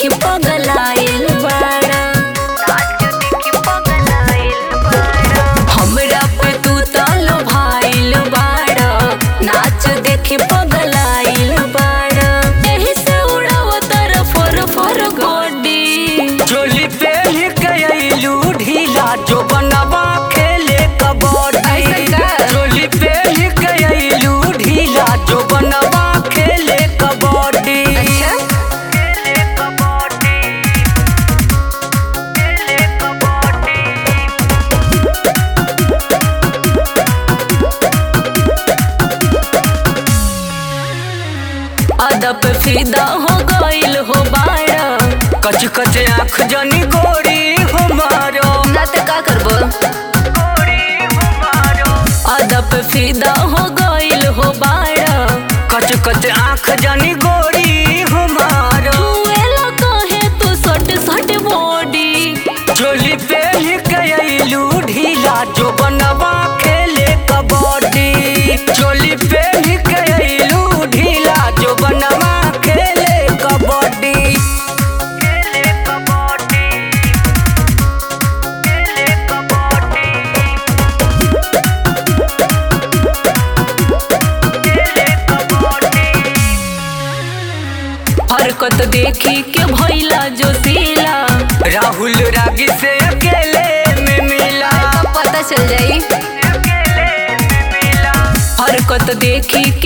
देखी पगलाइल बाड़ा हमरा पे तू तलो भाइल बाड़ा नाच देखी पगलाइल बाड़ा एही से उड़ाव तर फर फर गोडी चोली पहन गयलू ढीला जो बनवा खेले कबड्डी ऐसा का? चोली पहन गयलू ढीला जो बनवा खेले कबड्डी अच्छा? खेले कबड्डी खेले कबड्डी अदब फिदा हो गइल हो बाड़ा कच कच आँख जनी गोरी हमारो ना त का करबो गोरी हमारो अदब फिदा हो गइल हो बाड़ा कच कच आँख जनी गोरी हमारो छुएला कहे तू सट सट बॉडी चोली पहन गयलू ढीला जो बनवा खेले कबड्डी चोली पहन गयलू ढीला जो बनवा खेले कबड्डी खेले कबड्डी खेले कबड्डी खेले कबड्डी हरकत देखी के भइला जो सीला राहुल रागी से अकेले में मिला पता चल जाई अकेले में मिला हरकत देखी